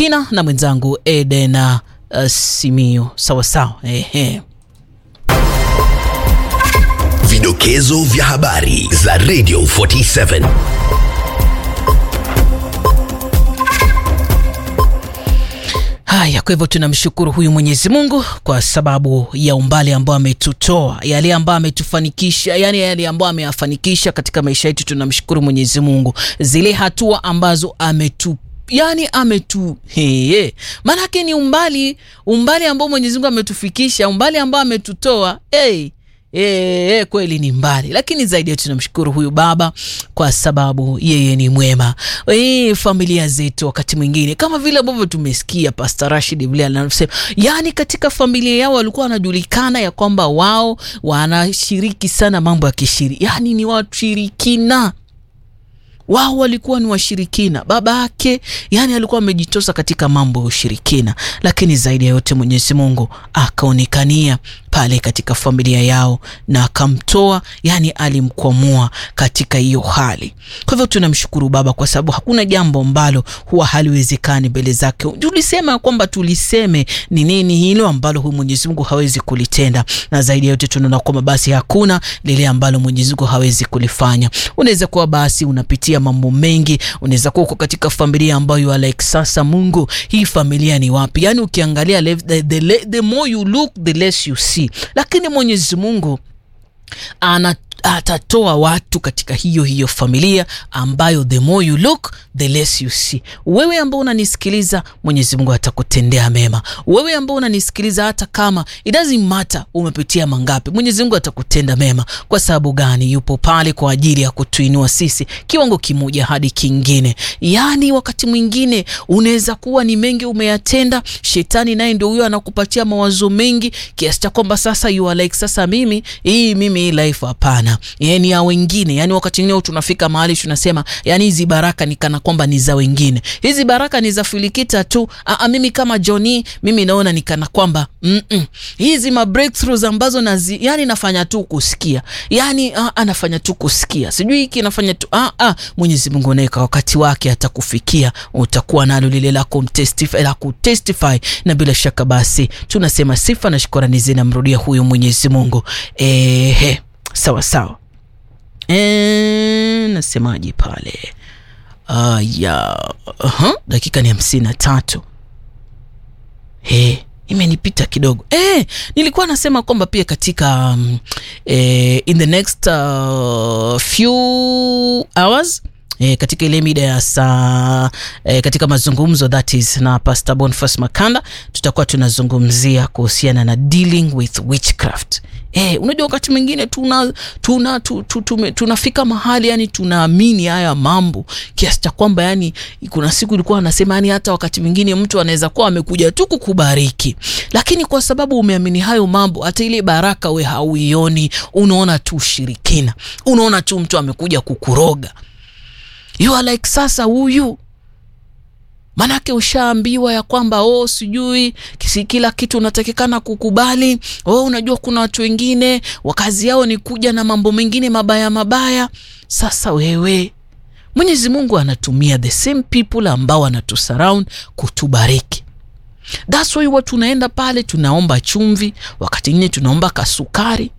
Fitina na mwenzangu Eden uh, Simio. Sawa sawa, ehe. Vidokezo vya habari za Radio 47. Haya, kwa hivyo tunamshukuru huyu Mwenyezi Mungu kwa sababu ya umbali ambao ametutoa, yale ambayo ametufanikisha, yani yale ambayo ameyafanikisha katika maisha yetu. Tunamshukuru Mwenyezi Mungu, zile hatua ambazo ametu yani ametu heye, maanake ni umbali umbali ambao Mwenyezi Mungu ametufikisha, umbali ambao ametutoa hey. E, kweli ni mbali, lakini zaidi yetu tunamshukuru huyu baba kwa sababu yeye ni mwema. E, familia zetu wakati mwingine kama vile ambavyo tumesikia Pastor Rashid vile anasema, yani katika familia yao walikuwa wanajulikana ya kwamba wao wanashiriki sana mambo ya kishiri, yani ni washirikina wao walikuwa ni washirikina. Baba yake yani alikuwa amejitosa katika mambo ya ushirikina, lakini zaidi ya yote Mwenyezi Mungu akaonekania pale katika familia yao na akamtoa, yani alimkwamua katika hiyo hali. Kwa hivyo tunamshukuru Baba kwa sababu hakuna jambo ambalo huwa haliwezekani mbele zake. Tulisema kwamba tuliseme ni nini hilo ambalo huyu Mwenyezi Mungu hawezi kulitenda, na zaidi ya yote tunaona kwamba basi hakuna lile ambalo Mwenyezi Mungu hawezi kulifanya. Unaweza kuwa basi unapitia mambo mengi, unaweza kuwa uko katika familia ambayo like sasa, Mungu, hii familia ni wapi? Yani ukiangalia the, the, the more you look the less you see, lakini Mwenyezi Mungu ana atatoa watu katika hiyo hiyo familia ambayo the more you look the less you see. Wewe ambao unanisikiliza, Mwenyezi Mungu atakutendea mema. Wewe ambao unanisikiliza, hata kama it doesn't matter umepitia mangapi, Mwenyezi Mungu atakutenda mema. Kwa sababu gani? Yupo pale kwa ajili ya kutuinua sisi kiwango kimoja hadi kingine. Yaani wakati mwingine unaweza kuwa ni mengi umeyatenda, shetani naye ndio huyo anakupatia mawazo mengi kiasi cha kwamba sasa you are like, sasa mimi hii mimi hii life hapana yani ya wengine. Yani wakati mwingine tunafika mahali tunasema, yani hizi baraka ni kana kwamba ni za wengine, hizi baraka ni za Filikita tu. Aa, mimi kama Johnny, mimi naona ni kana kwamba mm -mm. hizi ma breakthroughs ambazo nazi, yani nafanya tu kusikia, yani anafanya tu kusikia, sijui hiki nafanya tu a a. Mwenyezi Mungu naye kwa wakati wake atakufikia, utakuwa nalo lile la kumtestify la kutestify, na bila shaka basi tunasema sifa na shukrani zinamrudia huyu Mwenyezi Mungu ehe. Sawa sawa, e, nasemaje pale? Uh, ya uh -huh. Dakika ni hamsini na tatu. Hey, imenipita kidogo eh. Nilikuwa nasema kwamba pia katika um, eh, in the next uh, few hours E, katika ile mida ya saa e, katika mazungumzo that is na Pastor Boniface Makanda tutakuwa tunazungumzia kuhusiana na dealing with witchcraft. E, unajua wakati mwingine tuna tuna tu, tu, tume, tunafika mahali yani tunaamini haya mambo kiasi cha kwamba yani kuna siku ilikuwa anasema yani hata wakati mwingine mtu anaweza kuwa amekuja tu kukubariki, lakini kwa sababu umeamini hayo mambo, hata ile baraka we hauioni, unaona tu ushirikina, unaona tu mtu amekuja kukuroga You are like sasa huyu manake ushaambiwa ya kwamba oh, sijui kisi kila kitu unatakikana kukubali. Oh, unajua kuna watu wengine wakazi yao ni kuja na mambo mengine mabaya mabaya. Sasa wewe, Mwenyezi Mungu anatumia the same people ambao wanatusurround kutubariki. That's why watu tunaenda pale tunaomba chumvi, wakati mwingine tunaomba kasukari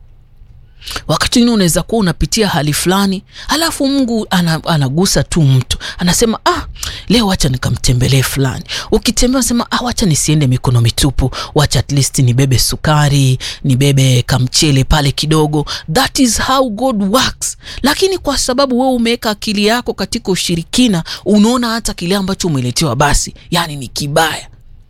wakati mwingine unaweza kuwa unapitia hali fulani, halafu Mungu anagusa tu mtu anasema, ah, leo wacha nikamtembelee fulani. Ukitembea unasema, ah, wacha nisiende mikono mitupu, wacha at least nibebe sukari, nibebe kamchele pale kidogo. That is how God works. Lakini kwa sababu wewe umeweka akili yako katika ushirikina, unaona hata kile ambacho umeletewa basi, yani ni kibaya,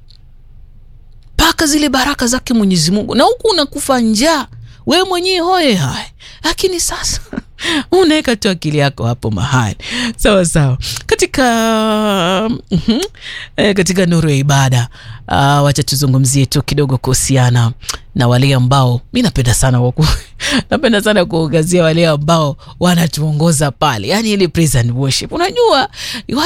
mpaka zile baraka zake Mwenyezi Mungu, na huku unakufa njaa we mwenyewe hoye hai, lakini sasa unaweka tu akili yako hapo mahali sawa sawa. Katika mm -hmm, e, katika nuru ya ibada uh, wacha tuzungumzie tu kidogo kuhusiana na wale ambao mi napenda sana waku, napenda sana kuangazia wale ambao wanatuongoza pale, yani ile praise and worship, unajua